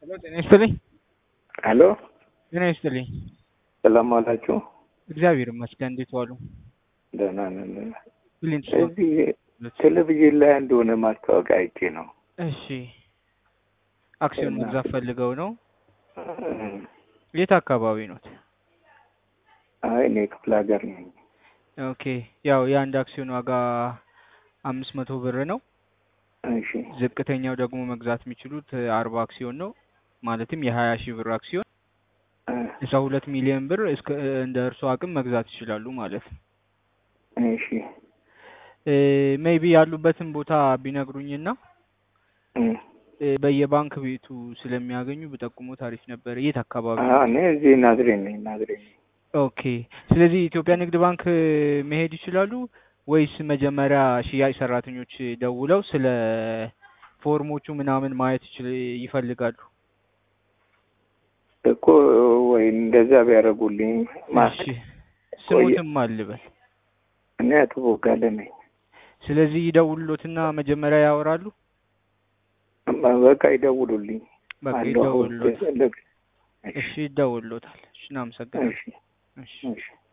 ሄሎ ጤና ይስጥልኝ። ሄሎ ጤና ይስጥልኝ። ሰላም ዋላችሁ? እግዚአብሔር ይመስገን። እንዴት ዋሉ? ደህና ነን። ብሊንት እዚህ ቴሌቪዥን ላይ እንደሆነ ማስታወቂያ አይቼ ነው። እሺ፣ አክሲዮን እና- መግዛት ፈልገው ነው? እም፣ የት አካባቢ ኖት? አይ እኔ ክፍለ ሀገር ነኝ። ኦኬ፣ ያው የአንድ አክሲዮን ዋጋ አምስት መቶ ብር ነው። እሺ ዝቅተኛው ደግሞ መግዛት የሚችሉት አርባ አክሲዮን ነው። ማለትም የሀያ ሺህ ብር አክሲዮን እ፣ እስከ ሁለት ሚሊዮን ብር እስከ እንደ እርሶ አቅም መግዛት ይችላሉ ማለት ነው። እሺ ሜይቢ ያሉበትን ቦታ ቢነግሩኝና እም፣ እ፣ በየባንክ ቤቱ ስለሚያገኙ ብጠቁሞ ታሪፍ ነበር። የት አካባቢ አ፣ ነው? እኔ እዚህ ናዝሬት ነኝ። ናዝሬት ነኝ። ኦኬ። ስለዚህ ኢትዮጵያ ንግድ ባንክ መሄድ ይችላሉ ወይስ መጀመሪያ ሽያጭ ሰራተኞች ደውለው ስለ ፎርሞቹ ምናምን ማየት ይችል ይፈልጋሉ? እኮ ወይ እንደዛ ቢያደርጉልኝ ማለት እሺ፣ ስሙትም አልበል። እኔ አቶ ቦጋለ ነኝ። ስለዚህ ይደውሉሎትና መጀመሪያ ያወራሉ። በቃ ይደውሉልኝ። በቃ አለሁ አሁን ይደውሉሎት። ልክ- እሺ፣ ይደውሉሎታል። እሺ፣ እናመሰግናለን። እሺ እሺ። እሺ